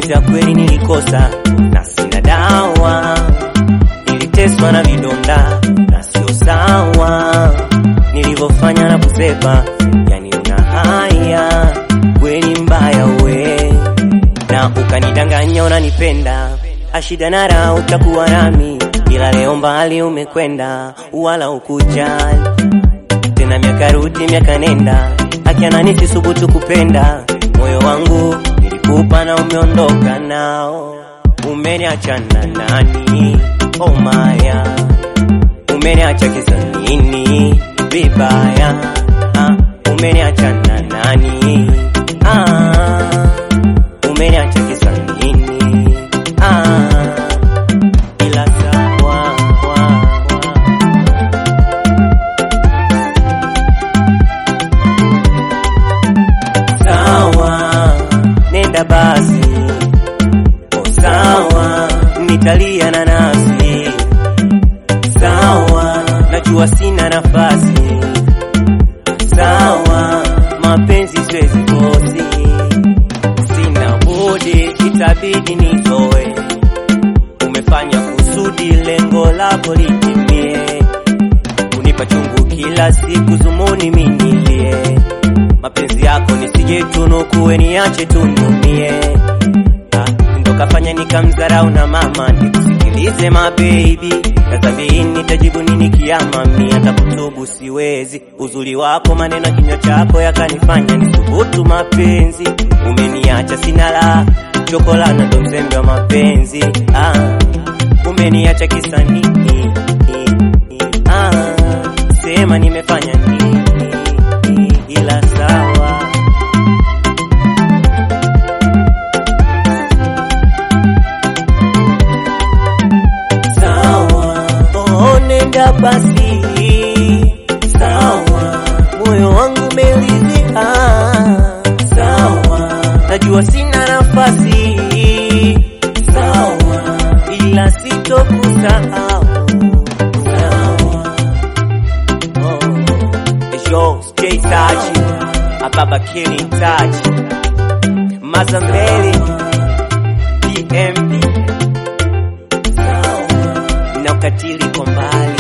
mapenzi ya kweli nilikosa na sina dawa, niliteswa na vidonda na sio sawa, nilivyofanya na kusepa, yani una haya kweli mbaya we, na ukanidanganya unanipenda, ashida na raha utakuwa nami, ila leo mbali umekwenda, wala ukujali tena miaka rudi miaka nenda, akiana nisisubutu kupenda moyo wangu nilikupa na umeondoka nao, umeniacha na nani? Oh maya, umeniacha kisa nini? Vibaya ah, umeniacha na nani? Ah, umeniacha kisa nini? Ah, ila sawa sawa, nenda basi. Oh, sawa, nitalia na nasi. Sawa, najua sina nafasi. Sawa, mapenzi siwezi kosi, sina budi, itabidi nitoe. Umefanya kusudi, lengo lako litimie, kunipa chungu kila siku, zumuni minilie mapenzi yako nisije tunukuwe niache tunumie. Ah, ndo kafanya nikamdharau na mama nikusikilize mabebi, tazamini nitajibu nini kiama, mi hata kutubu siwezi. Uzuri wako maneno kinywa chako yakanifanya nisubutu mapenzi. Umeniacha sina la chokolana, ndo mzembe wa mapenzi. Ah, umeniacha kisa nini? Ah, sema nimefanya nini? ila sawa sawa, oh, nenda basi sawa, moyo wangu umeridhika sawa, najua sina nafasi sawa, ila sitokusahau sawa. Oh, it's yours, Jay Sachi, Ababa Killing Touch, Mazambeli, PMB, na ukatili kwa mbali.